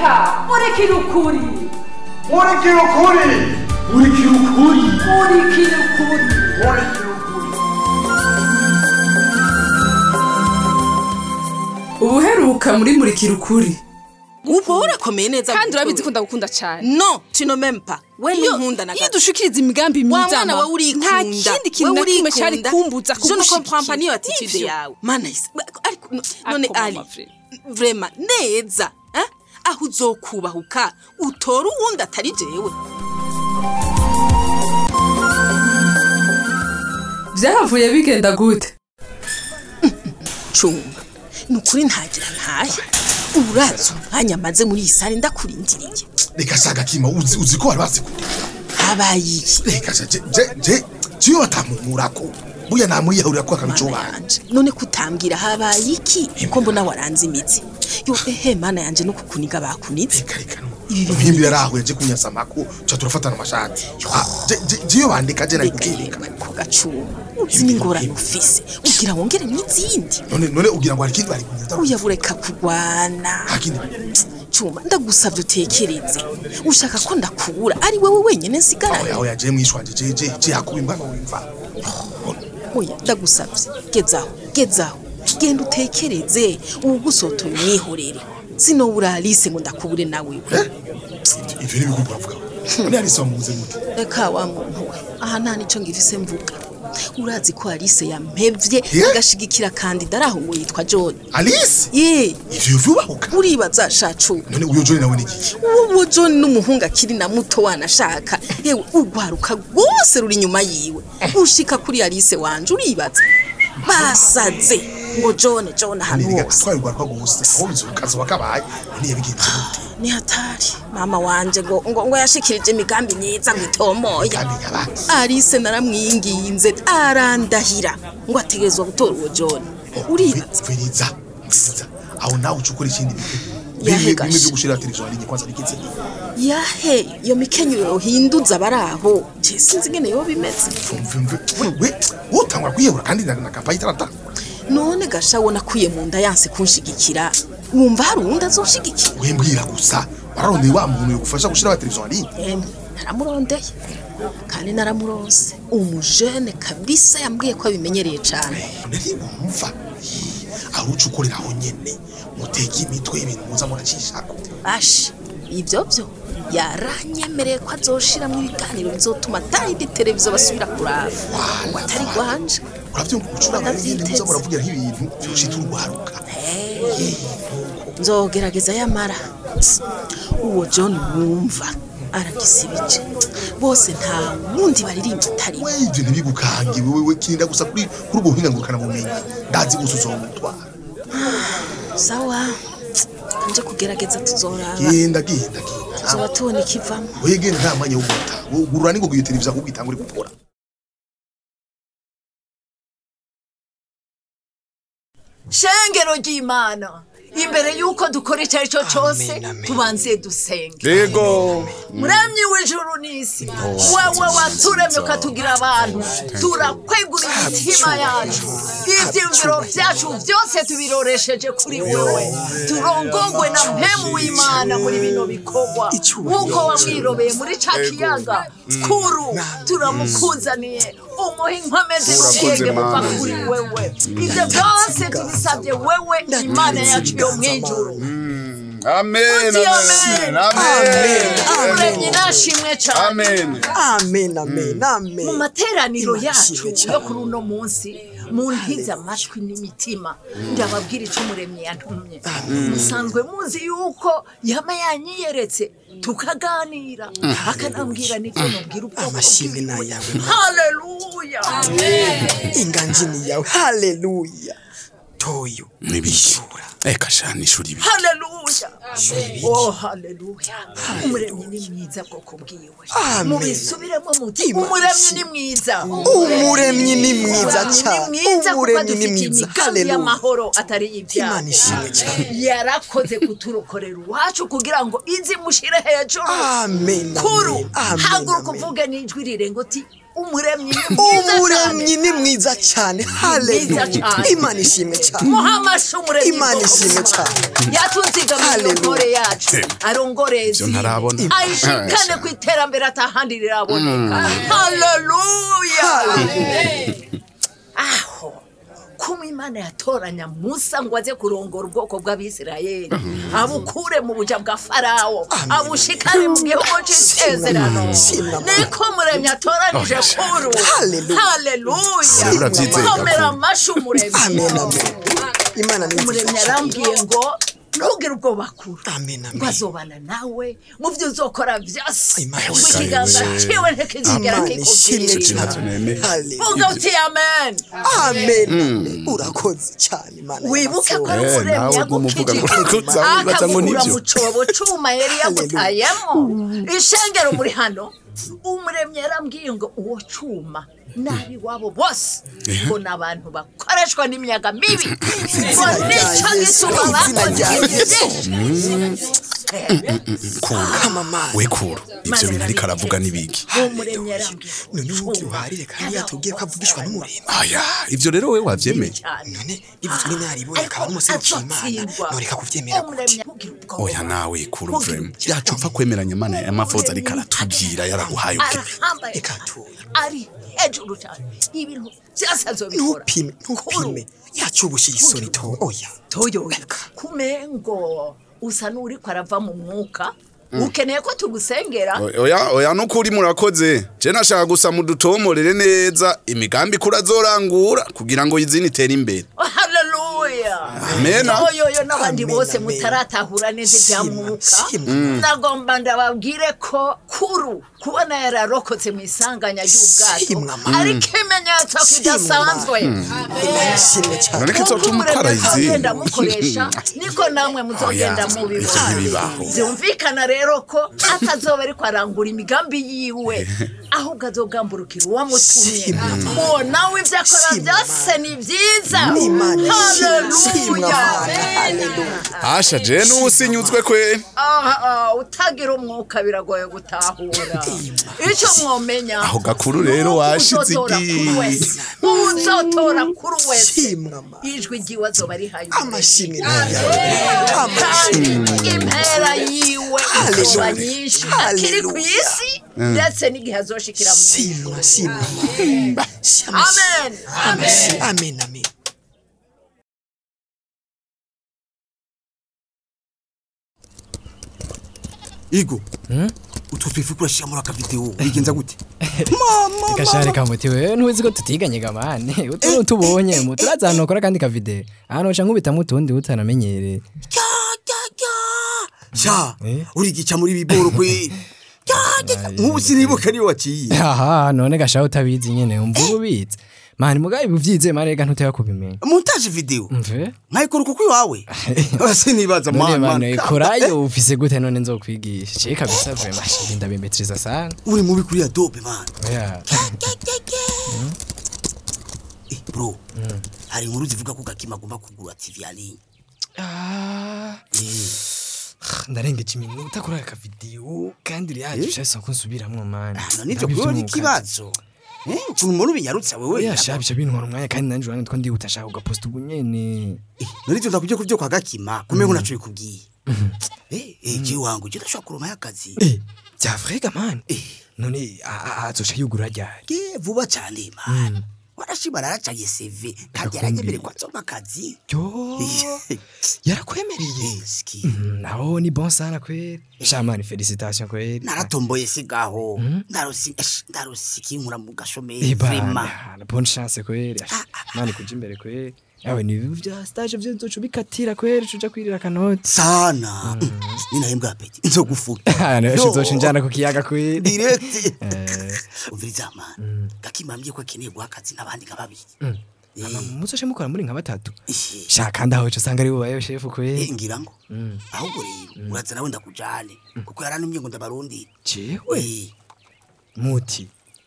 reka murikira ukuri murikira ukuri murikira ukuri murikira ukuri murikira ukuri ubuheruka muri murikira ukuri uba urakomeye neza kandi urabizi ko ndagukunda cyane no tino mempa we iyo ntunkunda na iyo gato dushikiriza imigambi wa myiza mwana mama, wawe urikunda nta kindi kintu na kimwe cyari kumbuza je ne comprends pas niyo attitude Nivyo. yawe mana isi ariko no- none Ariko ali mama Fred. vraiment neza eh? aho uzokubahuka utora uwundi atari jewe byahavuye bigenda gute cunga ni ukuri ntagira ntahe urazi umwanya maze muri iyi sare ndakurindiriye reka shaka kima uzi uzi ko bari bazi kure habaye iki reka sha je je je jiyo batamumurako buya namwiyahurira ko akabico mana banje yanje none kutambwira habaye iki ko mbona waranze imitsi yo ehe mana yanje no kukuniga bakunitse reka reka Ibi bintu mpimbi yarahuye aje kunyasa mako cha turafatana amashati Ah, je je jiyo bandika je reka nakubwirika yewe ko gacuma uzi n'ingorane ufise ugira wongere n'izindi none none ugira ngo hari ikindi bari kunyata uya bureka kurwana hakindi cuma ndagusavye utekereze ushaka ko ndakubura ari wewe wenyene aho nsigaranye yaho yaje mwishwanje je je je yakuba imbano wimva oya ndagusavye gezaho gezaho genda utekereze uwugusotoye umwihorere sinobura Alice ngo ndakubure nawe eh ivyo ni bikubwa vuga none ari so muze mute reka wa muntu we aha nta nico ngifise mvuga urazi ko Alice yampevye Yeah? agashigikira kandida araho ngo yitwa John Alice ye ivyo vyubahuka uribaza shacu none uyo John nawe ni iki uwo John n'umuhungu akiri na muto wanashaka yewe urwaruka rwose ruri inyuma yiwe ushika kuri Alice wanje uribaza basaze ngo John John ahantu niga hose twari rwa rwose aho bizukaza wakabaye none yabigenze gute ni hatari mama wanje ngo ngo, ngo yashikirije imigambi myiza ngo itomoya kandi yabaki Alice naramwinginze arandahira ngo ategerezwa gutora uwo John uribaza Viriza viriza aho nawe ucukura ikindi bintu Yahe bimwe gasha. bimwe byo gushira televiziyo ari kwanza bikitse yahe iyo mikenyero hinduza abaraho je sinzi ngene yo bimeze mvumve we utangwa kwiyebura kandi na kampayi itaratangura none gasha wona kuye mu nda yanse kunshigikira wumva hari uwundi azoshigikira we mbwira gusa wararondeye wa muntu yogufasha gushira televiziyo ari emwe naramurondeye kandi naramuronse umujene kabisa yambwiye ko abimenyereye cane none ntibumva aho ucukurira aho nyene muteka imitwe ibintu muza muracishako bashi ibyo byo yaranyemereye ko azoshiramwo ibiganiro bizotuma atayindi televiziyo basubira kuraba ngo atari rwanje uravyumva gucuranga n'ibindi muza muravugira nk'ibintu vyoshita urwaruka nzogerageza yamara uwo john wumva aragisibije bose nta wundi baririmba atari we we ivyo ntibigukange wewe we kirinda gusa kuri kuri ubwo buhinga ngurukana bumenyi ndazi gusa uzomutwara sawa nje kugerageza tuzoraba genda genda genda tuzoba tubona ikivamo wegenda nta mwanya wo guta gurura ningo iyo televiziyo ahubwo itangure gukora shengero ry'imana imbere y'uko dukora icyo ari cyo cyose tubanze dusenge yego muremyi w'ijuru n'isi wowe waturemye ukatugira abantu turakwegura imitima yacu ibyiyumviro byacu byose tubiroresheje kuri wewe turongongwe na mpemu w'imana muri bino bikorwa nk'uko wamwirobeye muri ca kiyaga kuru turamukuzaniye umuha inkomezi n'ubwenge buva kuri wewe ibyo byose tubisabye wewe imana yacu yo mu ijuru amen Uti amen amen. amen umuremyi nashimwe cyane amen amen amen amen mu materaniro Imana yacu ishimwe yo cyane. kuri uno munsi mu ntize amashwi n'imitima ndababwira icyo umuremyi yantumye musanzwe muzi yuko yaba yanyiyeretse tukaganira akanambwira n'ibyo mubwira ubwoko amashimwe ni bwiwe ayawe haleluya inganji ni yawe haleluya toyo nibishura eka shana ishuri ibi haleluya oh haleluya umuremyi ni mwiza bwoko bwiwe Amen. mubisubiremo muti Imana umuremyi ishimwe. ni mwiza umuremyi ni mwiza Umuremyi cyane ni mwiza kuko umuremyi ni adufitiye mwiza imigambi haleluya y'amahoro atari ibyaha imana ishimwe cyane yarakoze kuturokorera iwacu kugira ngo izi mushire hejuru amen kuru amen haguruka amen uvuge n'ijwi rirenga uti umuremyi ni mwiza cyane umuremyi ni mwiza cyane haleluya cyane. imana ishimwe cyane muhamashe umuremyi Imana bwoko ishimwe bw'Imana. cyane. yatuzigamiye Hallelujah. intore yacu arongorezi Ibyo ntarabona. ayishikane ku iterambere atahandi riraboneka haleluya aho kuma imana yatoranya musa ngo aze kurongora ubwoko bw'abisirayeli abukure mu buja bwa farawo abushikane mu gihugu cy'isezerano Shimwa. niko muremyi atoranije kuru Hallelujah. haleluya Urabyizeye, komera Gakuba. amashyi umuremyi amen amen imana ni nziza umuremyi cyane arambwiye ngo ntugire ubwoba kure Amen, amen. ngo azobana nawe mu byo uzokora byose Imana ngo ikiganza ishimwe. ciwe ntikizigera imana ishimwe kikubwira Ntacyo nemeye. cyane haleluya vuga uti amen amen amen. urakoze cyane imana wibuke ko ari Eh, umuremyi nawe ugumuvuga ngo yagukijije uzabibaza ngo akakura nibyo. mu cobo cuma yari yagutayemo ishengero muri hano umuremyi yarambwiye ngo uwo cuma nabi wabo bose ngo ni abantu bakoreshwa n'imiyaga mibi ngo nicyo Yesu, gituma izina rya bakoze kamamana we kuru ibyo bintu ariko aravuga n'ibiki uwo muremyi yarambwiye none ubu uharire kandi yatubwiye ko avugishwa n'umuremyi aya ibyo rero we wabyemeye cyane none bivuzwe n'inaribonye akaba n'umuserukiye imana none kakubyemera gute umuremyi akubwira ubwoba oya nawe kuru vrema yacu upfa kwemeranya imana y'amafoza ariko aratubwira yaraguhaye ubwe arahambaye Reka tuye. ari hejuru cyane ibintu byose azobikora ntupime ntupime yacubushiye isoni to oya toyo kumengo usa n'uri ko arava mu mwuka ukeneye ko tugusengera oya oya nukuri murakoze je nashaka gusa mudutomorere neza imigambi kuri azorangura kugira ngo izini itere imbere haleluya Amen. yoyoyo n'abandi Amen, bose amen. mutaratahura neza ibya Shima, mwuka shima. ndagomba ndababwire ko kuru kubona yararokotse mu isanganya ry'ubwato Shimwa, mama. ari ikimenyetso Shimwa, kidasanzwe imana ishimwe cyane none ko izotuma ukora izi muzogenda mukoresha niko namwe muzogenda Oya, mubibona ivyo ntibibaho. byumvikana rero ko atazoba ariko arangura imigambi yiwe ahubwo azogamburukira uwamutumye Shimwa. uwo nawe ibyo akora Shimwa, byose ni byiza n'imana ishimwe shimwa haleluya mana haleluya asha je n'usinyuzwe kwe aha aha, utagira umwuka biragoye gutahura icyo mwomenya Aho gakuru rero washize uzotora igi. kuri wese uzotora kuri wese shimwa mana ijwi ryiwe azoba rihaye amashimwe kandi impera yiwe izuba nyinshi akiri ku isi ndetse n'igihe azoshikira mu shimwa shimwa amen amen amen amen Igo. Utwo twifu kurashira muri akavideo. Bigenza gute? gashare kamuti wewe ntuzi ko tutiganye gamane utu tubonye mu turaza ahantu ukora kandi kavide ahantu uca nkubitamo utundi utanamenyereye Sha, Eh? uri gica muri biboro kwe. Nk'ubu sinibuka niyo waciye. aha none gashaho utabizi nyene umva uba ubizi mani mugabe buvyize mani reka ntuteba kubimenya Montage video. mve Nkayikora kuko iwawe. Sinibaza none man. mani man. korayo ufise gute none nzokwigisha ciye kabisa vema shiri ndabimetriza sana Uri mubi kuri Adobe man. oya Eh bro. Hari inkuru zivuga ko gakima agomba kugura TV ya ligne. Ah, ndarengeje iminota kuri aka video kandi ryaje bishasa ko nsubiramwo mani None nivyo kuri ni kibazo. Eh, ukuntu umuntu ubinyarutse wewe. oya shabisha bintwara umwanya kandi nanje urane two ndihuta shaka ugaposta ubu nyene Eh, none ivyo ndakubye ku byo kwa gakima. Kumengo naco bikubwiye. Eh, eh, je wangu je ndashaka kuroma y'akazi. Eh, bya vrega man Eh. none a- a- azoca yugura ryari Ke vuba cyane man. Warashima naracaye CV kandi yaranyemere ko azoma akazi. yo yarakwemereye Eski. Mm, naho ni bon sana kweli shamani felicitation kweli Naratomboye sigaho. Ndarosi esh, ndarosi kinkura mu gashomeri vraiment. ibana bonne chance kweli Ash, mani kuja imbere kweli yawe ni ibintu vya stage vyo nzoca ubikatira kweli uca kwirira akanoti Sana. Ninahembwa apeti. Nzogufuta. Ash, Yo. uzoca unjana ku kiyaga kweli Direct. Eh, Umviriza man. Gakimambye ko akeneye guha akazi n'abandi nka babiri. Eh, muzoce mukora muri nka batatu eh, shaka ndaho uca usanga ari bubayeho shefu eh, kweli ngira ngo. Ahubwo rero uraza nawe ndakujane. Kuko yaranumye ngo ndabarundi. jewe Eh, muti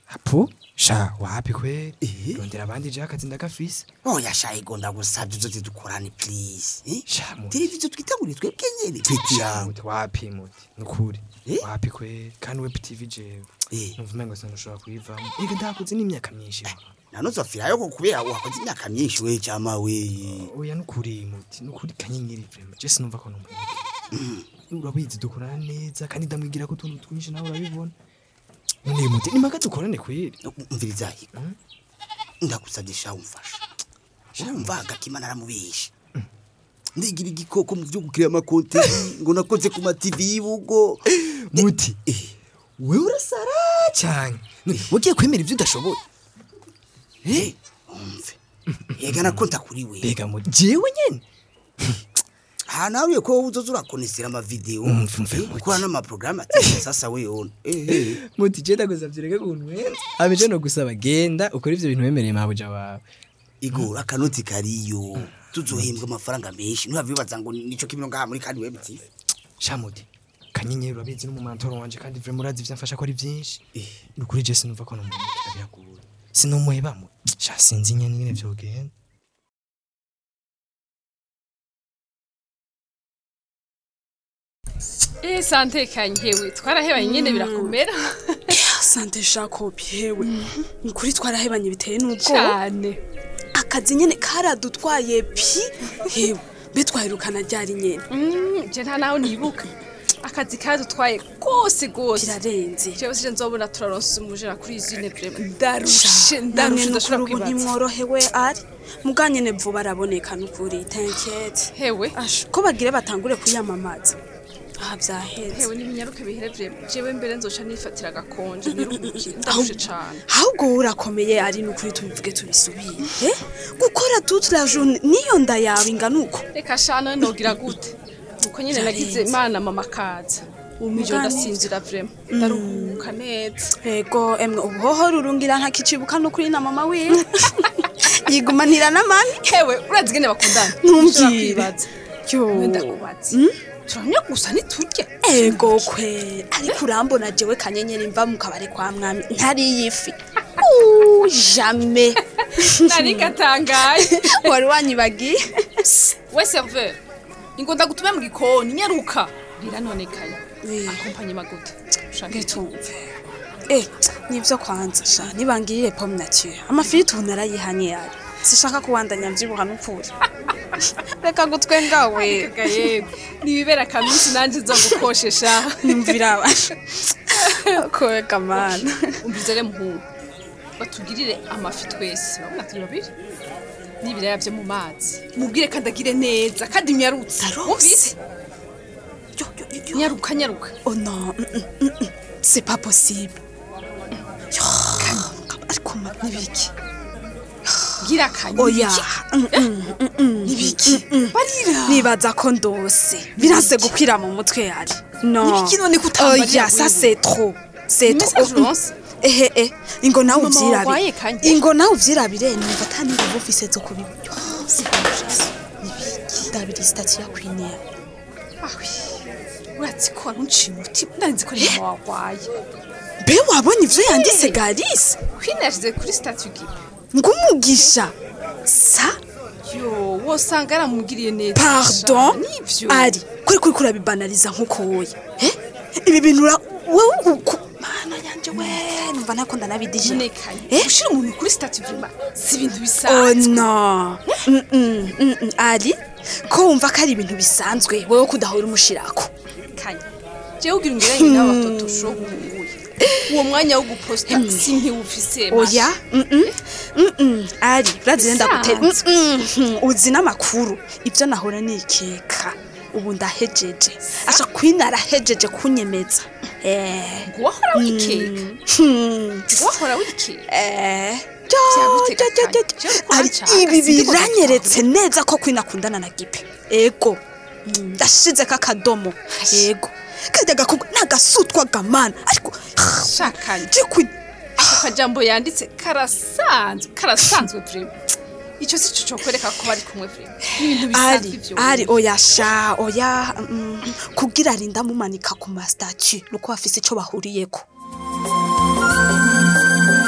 apo sha wapi kweli rondera abandi je akazi ndagafise oya sha ego ndagusabye uzoze dukorane please eh? Sha, muti. televiziyo twitanguriye twebwe nyene peti yawe muti wapi muti nukuri Eh? wapi kweli kandi web tv jewe Eh. numva umengo sinushobora kuyivamo ega ndakuze n'imyaka myinshi wa. nanozofirayo ko kubera wakoze imyaka myinshi we jama we oya nukuri muti nukuri kanyenyeri vrema je sinumva ko numva urabizi dukorana neza kandi ndamwigira ko utuntu twinshi nawe urabibona none muti nimaga dukorane kweli umviriza higo ndagusabye sha umfasha urumva agatima naramubishe ndigira igikoko mu byo gukira amakonteri ngo nakoze ku mativi y'ibugo muti wewe urasara cyane None wagiye kwemera ibyo udashoboye Eh, umve yega nakonta kuri we mbega muti jewe nyene aha nawe ko wowe uzoza urakonesera amavideo Umve, umve, eh, muti. ukora n'amaprograme ati sasa we ona eh eh muti je ndagusavye reka kuntu wenza abeje no gusaba genda ukora ivyo bintu wemereye mabuja wawe igora akanoti kariyo tuzohembwa amafaranga menshi ntuhavibaza ngo nico kimino ngaha muri kandi web tv shamuti kanyenyeri urabizi n'umumantoro wanje kandi vrema urazi ivyo amfasha ko ari vyinshi nukuri je sinumva ko nomumukira biragoye sinumuhebamo sha sinzi nyene ingene vyogenda Eh sante kanyewe twarahebanye nyene birakomera sante jacob yewe ni ukuri twarahebanye biteye n'ubwoba cyane akazi nyene karadutwaye pi yewe mbe twahirukana ryari nyene Mm, je nta naho nibuka akazi kadutwaye kose gose kirarenze jewe sije nzobona turaronse umujera kuri izine vrema ndarushe namwe ndarushe nukuri ndashobora ubu kwibaza ntimworohewe ari muganyene vuba araboneka nukuri tenkete hewe Asha, ko bagire batangure kuyamamaza aha vyaheze hewe n'ibinyaruke bihere vrema jewe mbere nzoca nifatira agakonje niruhukire ndarushe cane ahubwo wowe urakomeye ari nukuri tubivuge tubisubire eh? gukora toute la journée niyo nda yawe ingana uko reka shana nogira gute nuko nyene nagize imana mama kaza umijoro Mugani. ndasinzira vrema ndaruhuka neza ego emwe ubuhoho rurungira ntakicibuka nukuri na mama wiwe yigumanira n'amani hewe urazi ingene bakundana Ntumbwire. Nshobora kwibaza yo wenda kubaza turamya gusa ntiturye ego kwe ariko urambona jewe kanyenyeri mva mu kabari kwa mwami ntariye ifi Uh, jamais nari gatangaye wari wanyibagiye we serveur ingo ndagutume mu gikoni nyaruka biranonekaye Eh. akompanye maguta ushaka ngitumve eh nivyo kwanza sha nibangiriye pomme nature amafiriti ubu narayihanye yari sishaka kuwandanya mvyibuha n'ukuri reka gutwenga we Ega yego nibibera kaminsi nanje nzogukoshesha numvira kwega mana umvize re muhungu batugirire amafi twese urabona turi babiri n'ibiraya vyo mu mazi mubwire kandi agire neza kandi nyarutse wumvise Yo, yo, yo, yo. nyaruka nyaruka oh non mm, mm, mm, mm. c'est pas possible Yo, ariko ma nibiki gira akanya oya Mm, mm, mm, mm. nibiki barira nibaza ko ndose biranse gukwira mu mutwe yari no Nibiki none kutambarira oya ça wewe? c'est trop c'est Ni trop message uronse? ehe eh ingo nawe Mama wabaye uvyirabire kanye? ingo nawe uvyirabire numva atani nguvu ufise zo kubibyo ndabiri stati ya kwinera ahwi urazi ko wari unciye umutima ndarinzi ko ari mama warwaye mbe wabonye ivyo yanditse garise kwine yashize kuri statue gipe ngumugisha sa yo wosanga yaramubwiriye neza pardon sha, nivyo ari kuri kuri kurabibanariza nk'uko woye eh ibi bintu ura wowe uku mana yanje we numva ntako ndanabidije nonekaye Eh? ushira umuntu kuri statue vrema si ibintu oh bisanzwe no Mm, mm, mm, mm. ari ko wumva ko ari ibintu bisanzwe wowe kudahora umushirako kanye jewe ugira ungeranye n'abatotosho guhuye uwo mwanya wo guposta si ntiwufise oya mm, mm, mm, mm. ari urazi nenda gutera Mm, Bisanzwe. mm, mm. uzi n'amakuru ibyo nahora nikeka ubu ndahejeje asha kwina arahejeje kunyemeza eh wahora wikeka hmm. wahora wikeka Eh, Vyagutega jo, jo, jo, jo. kanya. Jewe ko Ari hanshaka, ibi sinzi ko biranyeretse neza ko kwina akundana na gipe ego ndashize kakadomo ego kajya gakobwa nagasutwa gamana ariko shakanye je kwina ako kajambo yanditse karasanzwe karasanzwe vrema ico si co cokwereka ko bari kumwe vrema ibintu bisanzwe ari ivyo ari oya sha oya mm, kugira arinda mumanika ku ma statue nuko bafise ico bahuriyeko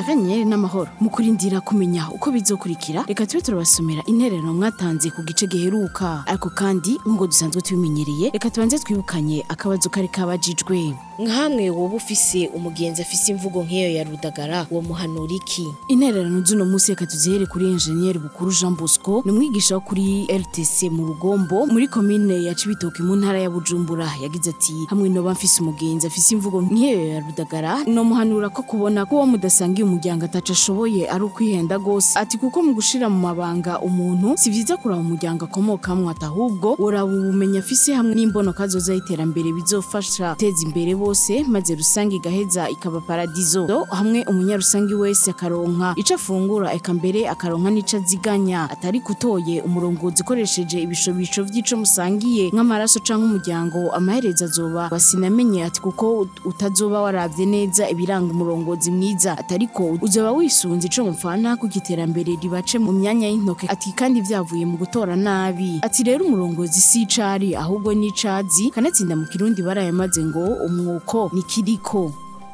akanyenyeri n'amahoro mu kurindira kumenya uko bizokurikira reka tube turabasomera intererano mwatanze ku gice giheruka ariko kandi nk'uko dusanzwe tubimenyereye reka tubanze twibukanye akabazo kari kabajijwe nkamwe woba ufise umugenzi afise imvugo nk'iyo ya rudagara uwo muhanura iki intererano z'uno munsi reka tuzihere kuri enjeniyeri bukuru jean bosco ni umwigisha wo kuri rtc mu rugombo muri komine ya cibitoke mu ntara ya bujumbura yagize ati hamwe noba mfise umugenzi afise imvugo nk'iyo ya rudagara nomuhanura ko kubona ko uwo mudasangiye umuryango ataco ashoboye ari ukwihenda gose ati kuko mu gushira mu mabanga umuntu si vyiza kuraba umuryango akomokamwo ati ahubwo woraba ubumenyi afise hamwe n'imbonoka zoza y'iterambere bizofasha guteza imbere bose maze rusange igaheza ikaba paradizo Do, hamwe umunyarusangi wese akaronka ico afungura eka mbere akaronka n'ico aziganya atari kutoye umurongozi ukoresheje ibishobisho vy'ico musangiye nk'amaraso canke umuryango amaherezo azoba basinamenye ati kuko utazoba waravye neza ibiranga umurongozi mwiza atariko uzoba wisunze ico mupfana kuko iterambere ribace mu myanya y'intoke ati kandi vyavuye mu gutora nabi ati rero umurongozi si icari ahubwo n'icazi kanatsinda mu kirundi barayamaze ngo umwuko ni kiriko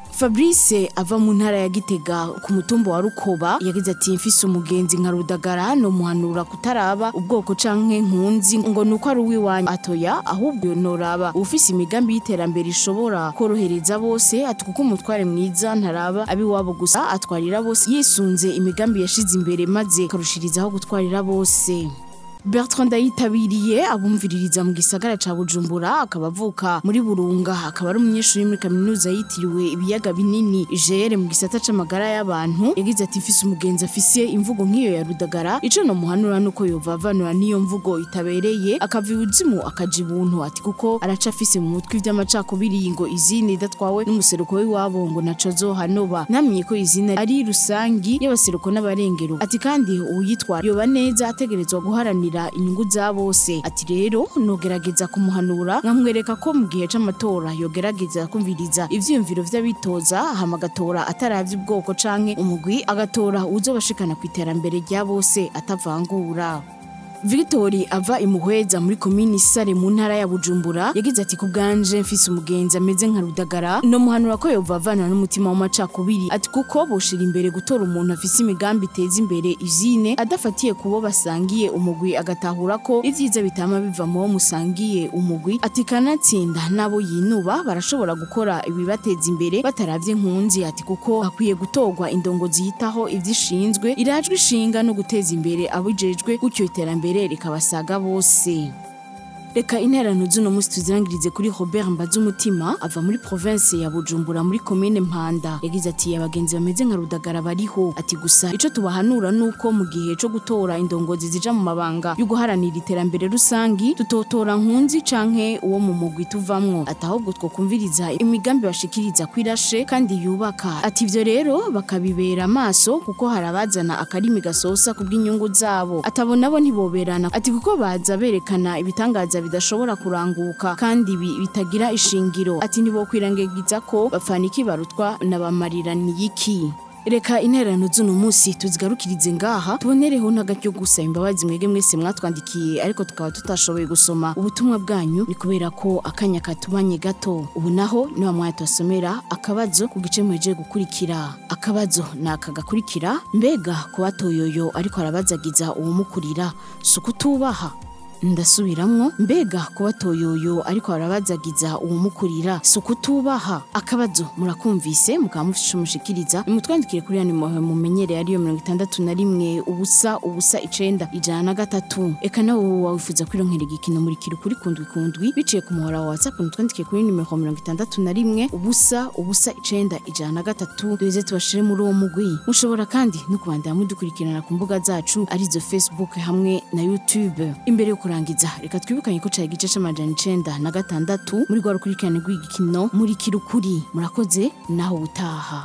Fabrice ava mu ntara ya Gitega ku mutumba wa Rukoba yagize ati mfise umugenzi nka Rudagara no muhanura kutaraba ubwoko canke nkunzi ngo nuko ari uwiwanyu atoya ahubwo noraba ufise imigambi y'iterambere ishobora korohereza bose ati kuko umutware mwiza ntaraba abiwabo gusa atwarira bose yisunze imigambi yashize imbere maze karushirizaho gutwarira bose Bertrand ndayitabiriye abumviririza mu gisagara ca Bujumbura akaba avuka muri Burunga akaba ari umunyeshuri muri kaminuza yitiriwe ibiyaga binini IGR mu gisata c'amagara y'abantu yagize ati mfise umugenzi afise imvugo nk'iyo ya Rudagara ico no muhanura nuko yovavanura niyo mvugo itabereye akava ibuzimu akaja ibuntu ati kuko araca afise mu mutwe ivy'amacakubiri ngo izini idatwawe n'umuseruko w'iwabo ngo naco zohanoba namenye ko izina ari rusangi y'abaseruko n'abarengero ati kandi uwuyitwara yoba neza ategerezwa guharanira guharanira inyungu za bose ati rero nogerageza kumuhanura nkamwereka ko mu gihe c'amatora yogerageza kumviriza ivyiyumviro vy'abitoza hama agatora ataravye ubwoko canke umugwi agatora uzobashikana ku iterambere rya bose atavangura Victory ava imuhweza muri komini Sare mu ntara ya Bujumbura yagize ati kubganje mfise umugenzi ameze nka Rudagara no muhanura ko yovavana n'umutima w'amacakubiri ati kuko boshira imbere gutora umuntu afise imigambi iteza imbere ivyine adafatiye kubo basangiye umugwi agatahura ko ivyiza bitama biva mu wo musangiye umugwi ati kanatsinda nabo yinuba barashobora gukora ibibateza imbere bataravye nkunzi ati kuko hakwiye gutorwa indongozi yitaho ivyishinzwe irajwe ishinga no guteza imbere abijejwe gutyo iterambere mbere rikabasaga bose reka interano z'uno munsi tuzirangirize kuri Robert Mbazumutima ava muri province ya Bujumbura muri commune Mpanda yagize ati abagenzi bameze nka Rudagara bariho ati gusa ico tubahanura nuko mu gihe co gutora indongozi zija mu mabanga yo guharanira iterambere rusangi tutotora nkunzi canke uwo mu mugwi tuvamwo ati ahubwo twokumviriza imigambi bashikiriza kwirashe kandi yubaka ati ivyo rero bakabibera amaso kuko harabazana akarimi gasosa kubw'inyungu zabo atabona bo ntiboberana ati kuko baza berekana ibitangaza bidashobora kuranguka kandi bi- bitagira ishingiro ati ntibokwirengagiza ko bapfana iki barutwa na bamariraniye reka intererano z'uno munsi tuzigarukirize ngaha tubonereho n'agaryo gusa imbabazi mwege mwese mwatwandikiye ariko tukaba tutashoboye gusoma ubutumwa bwanyu ni kubera ko akanya katubanye gato ubu naho niwa mwanya tubasomera akabazo ku gice mweje gukurikira akabazo ni aka gakurikira mbega kuba toyoyo ariko arabazagiza uwumukurira si ukutubaha ndasubiramwo mbega kuba toyoyo ariko arabazagiza uwumukurira si ukutubaha akabazo murakumvise mukaba mufite ico mushikiriza nimutwandikire kuri yani muhe mumenyereye ariyo mirongo itandatu na rimwe ubusa ubusa icenda ijana na gatatu eka nawe wowe wifuza kwironkera igikino muri kiri kuri kundwi kundwi biciye ku muhora wa whatsapp mutwandikire kuri nimero mirongo itandatu na rimwe ubusa ubusa icenda ijana na gatatu duheze tubashire muri uwo mugwi mushobora kandi no kubandanya mudukurikirana ku mbuga zacu arizo facebook hamwe na youtube imbere yo kurangiza reka twibukanye ko cari igice c'amajana icenda na gatandatu muri rwa rukurikirane rw'igikino muri kirukuri murakoze naho ubutaha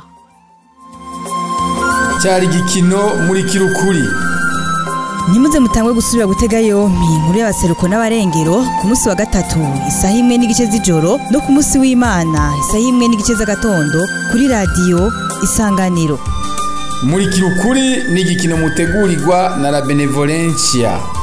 cyari igikino muri kirukuri ntimuze mutangwe gusubira gutega yompi inkuru y'abaseruko n'abarengero ku munsi wa gatatu isaha imwe n'igice z'ijoro no ku munsi w'imana isaha imwe n'igice z'agatondo kuri radiyo isanganiro muri kirukuri ni igikino mutegurirwa na la benevolencia